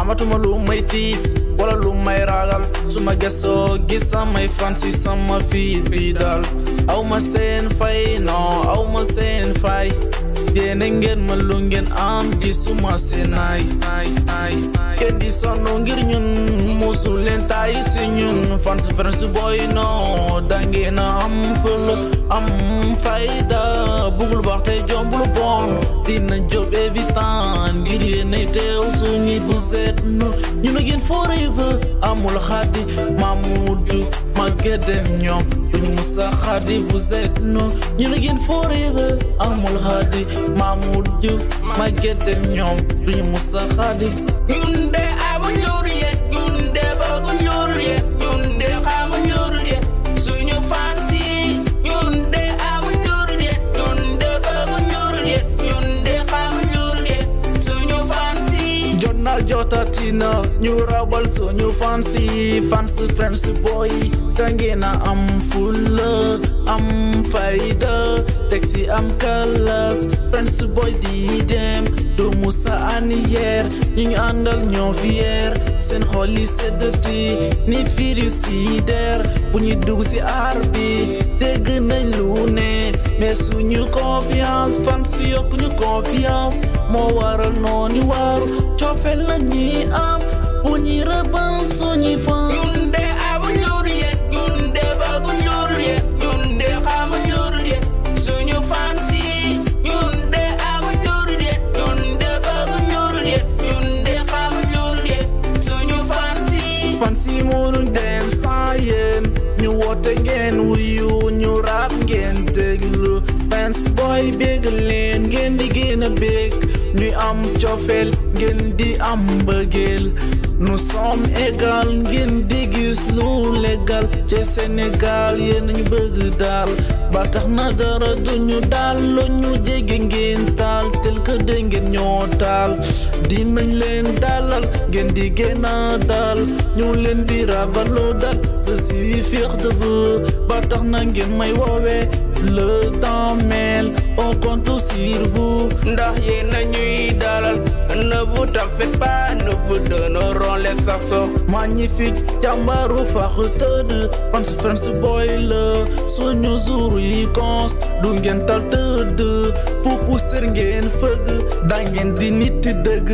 amatuma lu may tiit wala lu may ragal su ma gëstoo gis samay fan si sama fiit bi daal aw ma seen fay non aw ma seen fay yéene ngeen ma lu ngeen am gisuma seen ay ay ay kenn di sonn ngir ñun musu leen tay si ñun fan si fan si boy non dangeen a am fël am fayda bugul baax te jombul bon dina job évitant ngir yéene teew suñu bu seet nu ñu ne ngeen forever amul xaddi Mamoudou Maguette dem ñoom duñu musa xaddi bu seet nu ñu ne ngeen forever amul xaddi Mamoudou Maguette dem ñoom duñu musa xaddi ñun de amu ñur ye ñun de bëggu ñur ye ñun de xamu ñur ye suñu fansi ñun de amu ñur ye ñun de bëggu ñur ye ñun de xamu ñur ye suñu fansi jot na jotatina ñu rabal suñu fansi fans friends boy dangeen a am fulla am fayda teg si am kalas friends boy di dem du musa aniyeer ñu ngi àndal ñoo fier seen xol yi seddati ni firi si der bu ñu dugg si aar bi dégg nañ lu ne mais suñu confiance fans yokk ñu confiance moo waral noonu waaru coofel la ñuy am bu ñuy rëbal suñuy fan ñun de amu ñur ye ñun de bëggu ñur ye ñun de xamu ñur ye suñu fansi ñun de amu ñur ye ñun de bëggu ñur ye ñun de xamu ñur ye suñu fansi fan si mënuñ dem sans yéen ñu woote ngeen wuyu ñu rap ngeen déglu fans boy bégg leen ngeen di gën a bég ñuy am cofeel ngeen di am mbëggeel nous sommes égal ngeen di gis lu légal ci Sénégal yéen ñu bëgg daal ba tax na dara duñu daal lu ñu jege ngeen taal tel que de ngeen ñoo taal dinañ leen dalal ngeen di gën a dal ñu leen di rabaloo dal je suis fier de vous ba tax na ngeen may woowee le temps mêle on compte sur vous ndax yéen a ñuy dalal ne vous en faites pas nous vous donnerons les sarceaux magnifique jàmbaru fax tëdd fans friends boy la suñu jour yi cons du ngeen tal tëdd pupu sër ngeen fëgg da ngeen di nit dëgg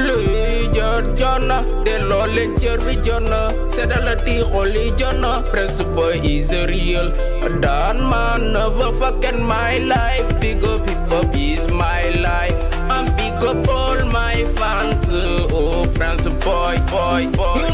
luy jot jot na delloo leen cër bi jot na seddala ti xol yi jot na Prince Boy is real daan man never forget my life big up hip hop is my life and big up all my fans oh Prince Boy boy boy